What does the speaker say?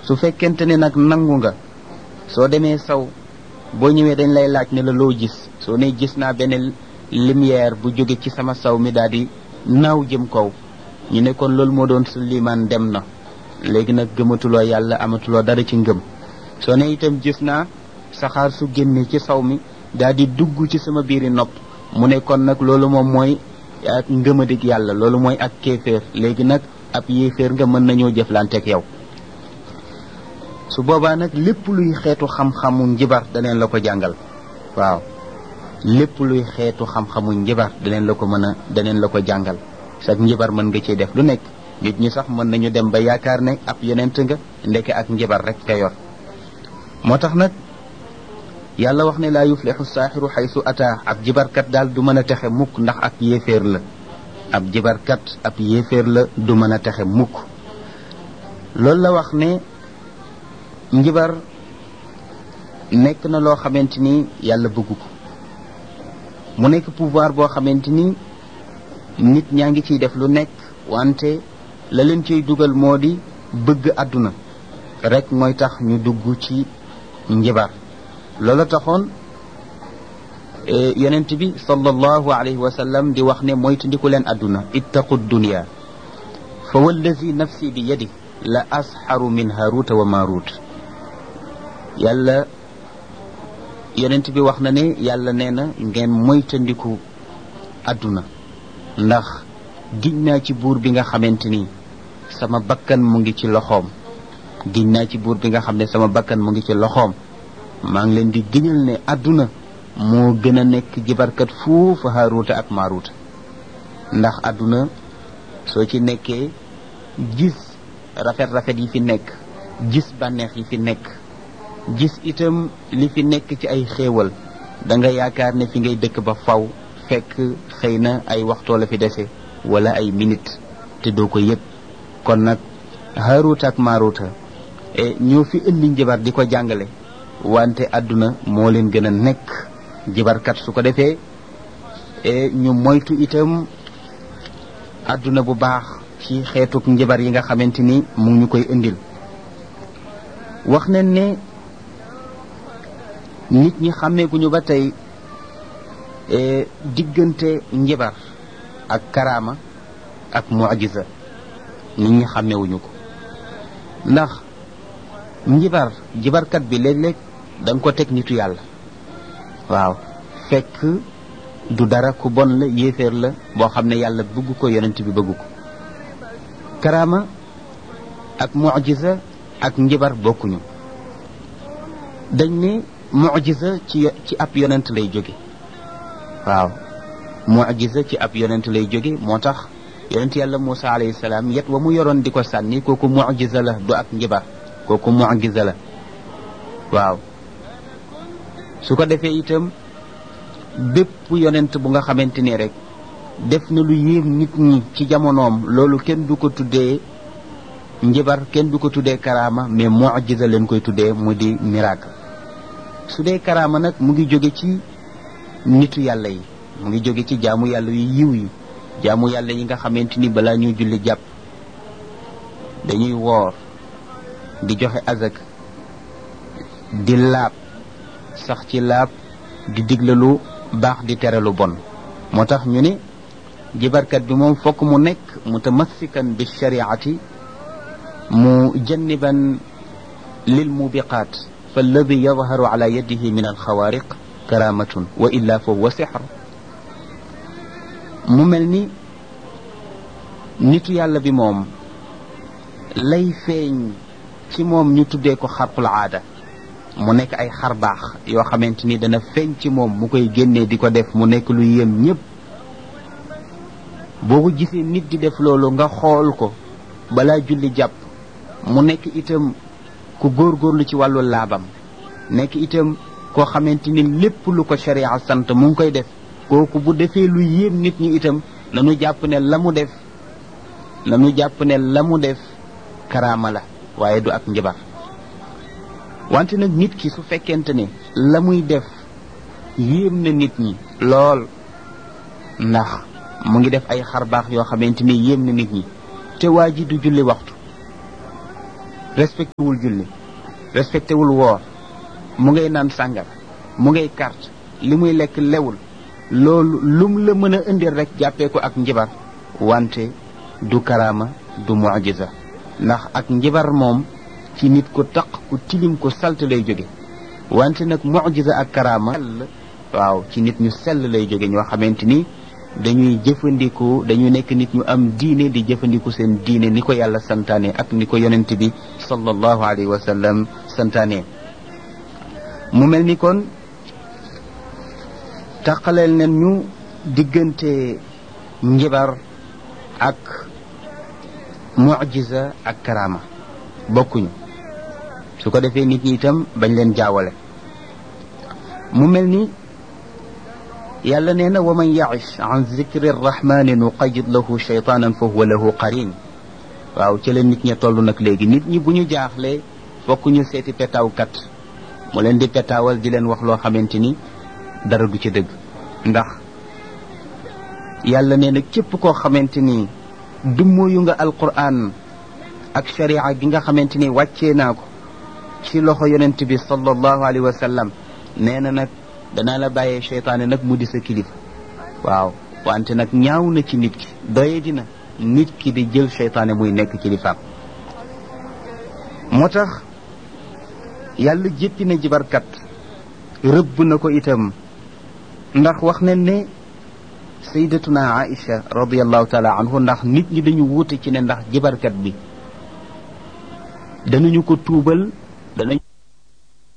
su fekkente ne nag nangu nga soo demee saw boo ñëwee dañ lay laaj ne la loo gis soo ne gis naa benn lumière bu jóge ci sama saw mi daal di naaw jëm kaw ñu ne kon loolu moo doon su limaan dem na léegi nag gëmatuloo yàlla amatuloo dara ci ngëm soo ne itam gis naa saxaar su génne ci saw mi daal di dugg ci sama biiri nopp mu ne kon nag loolu moom mooy ak ngëmadig yàlla loolu mooy ak kéeféer léegi nag ab yéeféer nga mën nañoo jëflanteeg yow su boobaa nag lépp luy xeetu xam-xamu njibar daneen la ko jàngal waaw lépp luy xeetu xam-xamu njibar daneen la ko mën a daneen la ko jàngal sax njibar mën nga ciy def lu nekk nit ñi sax mën nañu dem ba yaakaar ne ab yonent nga ndeke ak njibar rek nga yor moo tax nag yàlla wax ne laa yuflixu saaxiru xaysu ata ab jibarkat daal du mën a texe mukk ndax ab yéeféer la ab jibarkat ab yéeféer la du mën a texe mukk loolu la wax ne njibar nekk na loo xamante ni yàlla bëgg ko mu nekk pouvoir boo xamante ni nit ñaa ngi ciy def lu nekk wante la leen ciy dugal moo di bëgg àdduna rek mooy tax ñu dugg ci njibar loola taxoon yonent bi sallallahu alayhi wa sallam di wax ne moytandiku leen àdduna ittaqu dunia fa wallazi nafsi bi yadi la asxaru min haruta wa marut yàlla yonent bi wax na ne yàlla nee na ngeen moytandiku àdduna ndax giñ naa ci buur bi nga xamante ni sama bakkan mu ngi ci loxoom giñ naa ci buur bi nga xam ne sama bakkan mu ngi ci loxoom maa ngi leen di giñal ne àdduna moo gën a nekk jibarkat fuufa haaruuta ak maaruuta ndax àdduna soo ci nekkee gis rafet-rafet yi fi nekk gis bànneex yi fi nekk gis itam li fi nekk ci ay xéewal da nga yaakaar ne fi ngay dëkk ba faw fekk xëy na ay waxtoo la fi dese wala ay minute te doo ko yëg kon nag haaruuta ak maaruuta ñoo fi indi njabar di ko jàngale wante àdduna moo leen gën a nekk jibarkat su ko defee ñu moytu itam àdduna bu baax ci xeetuk njabar yi nga xamante ni mu ngi ñu koy indil wax nañ ne nit ñi xàmmeeguñu ba tey diggante njabar ak karaama ak mujiza nit ñi xàmmeewuñu ko ndax njibar jibarkat bi léeg-léeg da nga ko teg nitu yàlla waaw fekk du dara ku bon la yéeféer la boo xam ne yàlla bëgg ko yonent bi bëgg ko karaama ak mujiza ak njibar bokkuñu dañ ne mujiza ci ci ab yonent lay jóge waaw mujiza ci ab yonent lay jóge moo tax yonent yàlla Muusa alayhi salaam yet wa mu yoroon di ko sànni kooku mujiza la du ak njibar kooku mujiza la waaw su ko defee itam bépp yonent bu nga xamante ni rek def na lu yéem nit ñi ci jamonoom loolu kenn du ko tuddee njibar kenn du ko tuddee karaama mais mujiza leen koy tuddee mu di miracle su dee karaama nag mu ngi jóge ci nitu yàlla yi mu ngi jóge ci jaamu yàlla yu yiw yi jaamu yàlla yi nga xamante ni balaa ñuy julli jàpp dañuy woor di joxe azak di laab sax ci laab di digle lu baax di tere lu bon moo tax ñu ne jibarkat bi moom fokk mu nekk mutamassikan bi shariati mu janniban lil mubiqaat fa alladi yadharu ala yadihi min alxawaariq karamatun wa illa fa huwa sixr mu mel ni nitu yàlla bi moom lay feeñ ci moom ñu tuddee ko xarqul aada mu nekk ay xar baax yoo xamante ni dana feeñ ci moom mu koy génnee di ko def mu nekk lu yéem ñëpp boobu gisee nit di def loolu nga xool ko balaa julli jàpp mu nekk itam ku góorgóorlu ci wàllu laabam nekk itam koo xamante ni lépp lu ko sharia sant mu ngi koy def kooku bu defee lu yéem nit ñi itam nanu jàpp ne la mu def nanu jàpp ne la mu def karaama la waaye du ak njabar wante nag nit ki su fekkente ne la muy def yéem na nit ñi lool ndax mu ngi def ay xar baax yoo xamante ni yéem na nit ñi te waa ji du julli waxtu respecté wul julli respecté wul woor mu ngay naan sàngar mu ngay carte li muy lekk lewul loolu lum la mën a indil rek jàppee ko ak njibar wante du karaama du mujiza ndax ak njibar moom ci nit ko taq ku tilim ko salte lay jóge wante nag mujiza ak karaama waaw ci nit ñu sell lay jóge ñoo xamante ni dañuy jëfandiku dañuy nekk nit ñu am diine di jëfandiku seen diine ni ko yàlla santaane ak ni ko yonent bi sallallahu alayhi wa sallam santaane mu mel ni kon taqaleel nen ñu diggante njibar ak mujiza ak karama bokkuñu su ko defee nit ñi itam bañ leen jaawale mu mel ni yàlla nee na wa man ya'ish an zikri rrahmani nuqayid lahu shaytanan fa huwa lahu qarin waaw ci la nit ña toll nag léegi nit ñi bu ñu jaaxlee fokk ñu seeti petaawkat mu leen di petaawal di leen wax loo xamante ni dara du ci dëgg ndax yàlla nee na képp koo xamante ni dummóoyu nga alquran ak sharia gi nga xamante ni wàccee naa ko ci loxo yonent bi sallallahu alayhi wa sallam nee na nag danaa la bàyyee cheytaane nag mu di sa kilifa waaw wante nag ñaaw na ci nit ki doye dina nit ki di jël cheytaane muy nekk kilifaam moo tax yàlla jéppi na jibarkat rëbb na ko itam ndax wax nañ ne sayyidatuna Aïcha radiallahu taala anhu ndax nit ñi dañu wuute ci ne ndax jibarkat bi danañu ko tuubal danañ